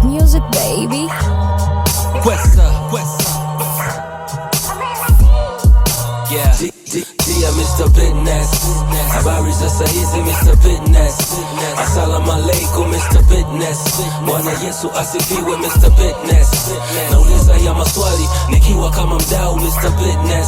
music, baby. Questa, questa. Yeah. D- D- Dia Mr. Business Habari za sahizi Mr. Business Assalamu alaikum Mr. Business Bwana Yesu asifiwe Mr. Business Nauliza ya maswali nikiwa kama mdau Mr. Business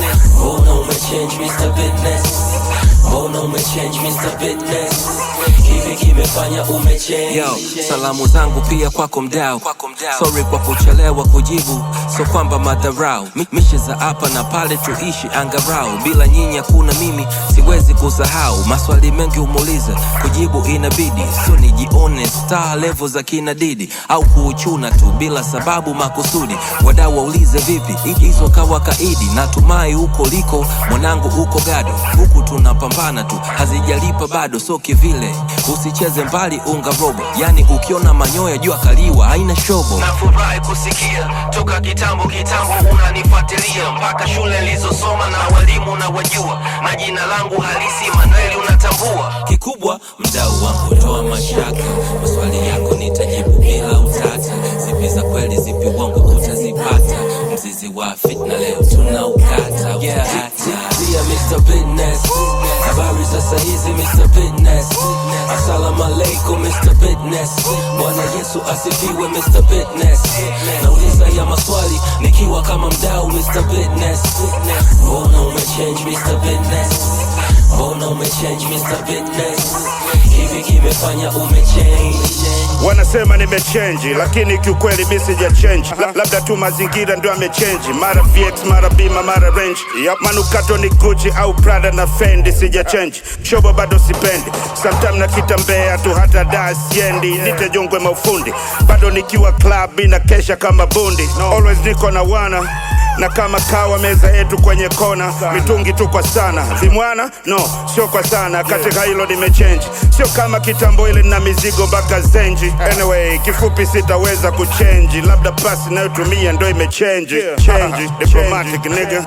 Mbona umechange Mr. Business Mbona umechange Mr. Business Hivi kimefanya umechange Yo, salamu zangu pia kwako mdau Sorry kwa kuchelewa kujibu So kwamba madharau Mi- Mishe za hapa na pale tuishi angarau Bila nyinyi hakuna mimi siwezi kusahau Maswali mengi umuuliza kujibu inabidi So nijione star level za kina Didi Au kuuchuna tu bila sababu makusudi Wadau waulize vipi hizo kawa kaidi Natumai huko liko mwanangu huko gado Huku tunapambana tu hazijalipa bado So kivile usicheze mbali unga robo Yani ukiona manyoya jua kaliwa haina shobo nafurahi kusikia toka kitambo kitambo unanifuatilia mpaka shule nilizosoma na walimu na wajua na jina langu halisi manueli unatambua kikubwa mdau wangu toa mashaka maswali yako nitajibu bila utata zipi za kweli zipi uongo utazipata mzizi wa fitna leo tunaukata yeah. Dia Mr. Business habari za sahizi Mr. Business assalamu alaikum Mr. Business Bwana Yesu asifiwe Mr. Business nauliza ya maswali nikiwa kama mdau Mr. Business mbona umechange Mr. Business mbona umechange Mr. Business hivi kimefanya umechange wanasema nimechenji lakini kiukweli mi sija change La, labda tu mazingira ndio amechenji mara vx mara bima mara range yep. manukato ni gucci au prada na fendi sija change shobo bado sipendi sometime nakitambea tu hata da siendi nitajongwe maufundi bado nikiwa club ina kesha kama bundi always niko na wana na kama kawa meza yetu kwenye kona mitungi tu kwa sana vimwana no sio kwa sana katika hilo nimechange sio kama kitambo ile na mizigo mpaka zenji anyway kifupi sitaweza kuchenji labda pasi nayotumia ndo imechange change diplomatic nigga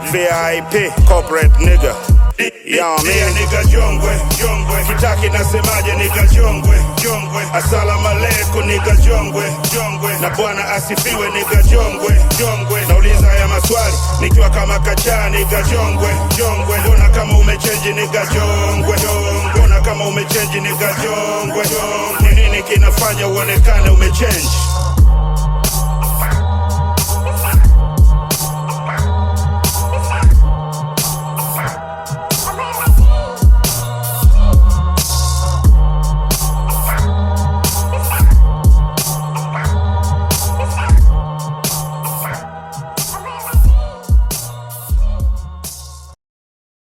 vip corporate nigga Yeah, man. Nigga jongwe, jongwe. Kitaki nasemaje nigga jongwe, jongwe. Asalamu alaikum nigga jongwe, jongwe. Na bwana asifiwe nigga jongwe, jongwe. Nauliza haya maswali nikiwa kama kachaa nigga jongwe, jongwe. Mbona kama umechange nigga jongwe, jongwe. Mbona kama umechange nigga jongwe, jongwe. Ni nini kinafanya uonekane umechange?